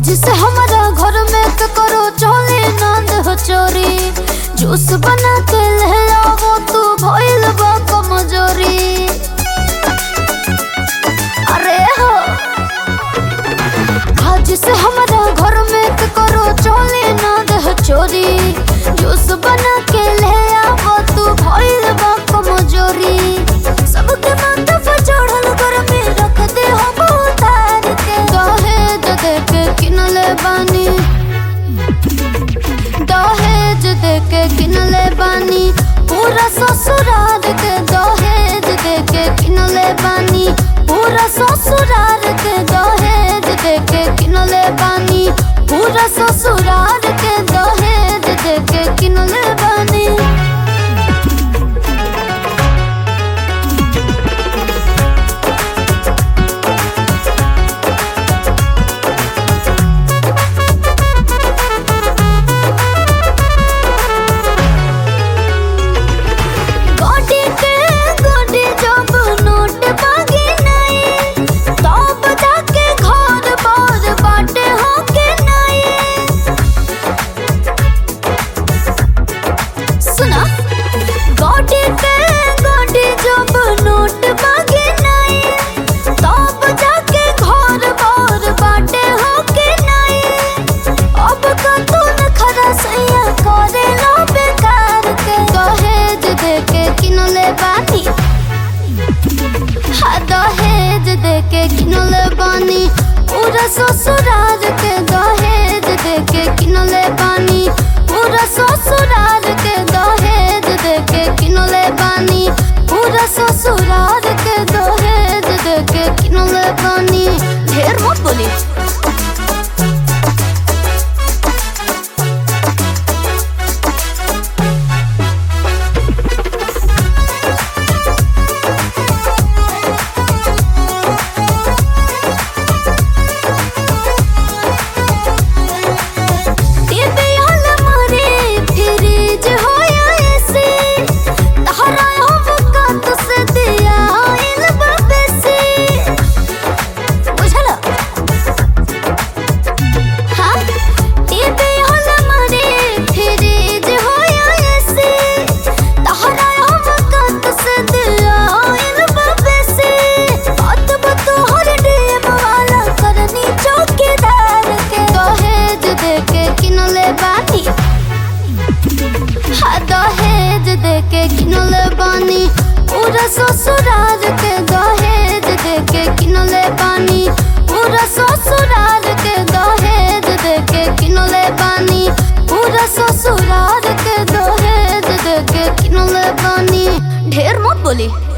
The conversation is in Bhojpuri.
जिसे हमारा घर में तो करो चोली नंद हो चोरी जूस बना के ले आओ तू भइल बा कमजोरी अरे हो आज से हमारा घर में तो करो चोली नंद हो चोरी जूस बना के ले आओ तू भइल बा कमजोरी सबके माथा पर चढ़ल घर में रख दे हम उतार के दहेज दे के किनले बानी दहेज दे के किनले बानी पूरा ससुराल के दहेज दे के किनले बानी पूरा ससुराल के दहेज दे के किनले बानी पूरा ससुराल के दहेज दे के किनले बानी गोडी के गोडी जब नोट मांगे नहीं तब जाके घर बार बाटे होके नहीं सुना गोडी के गोडी जब नोट मांगे नहीं तब जाके घर बार बाटे होके नहीं अब का तू न खरा सैया करे लो बेकार के दहेज दे के किनले बानी हाँ दहेज दे के किनले बानी पूरा ससुराल के दहेज दे के किनले बानी पूरा ससुराल के दहेज दे के किनले बानी पूरा ससुराल के दहेज दे के किनले बानी ढेर मत बोली टीवी हॉल मारे फ्रिज होया ऐसे तहरा हम कात से दिया आइल बबसे बुझला हाँ टीवी हॉल मारे फ्रिज होया ऐसे तहरा हम कात से दिया आइल बबसे बात बतो हर डेम वाला करनी चौकीदार के दहेज दे के किनले बानी हाँ दहेज दे के किनले बानी पूरा ससुराल के दहेज दे के किनले बानी पूरा ससुराल के दहेज दे के किनले बानी पूरा ससुराल के दहेज दे के किनले बानी ढेर मत बोली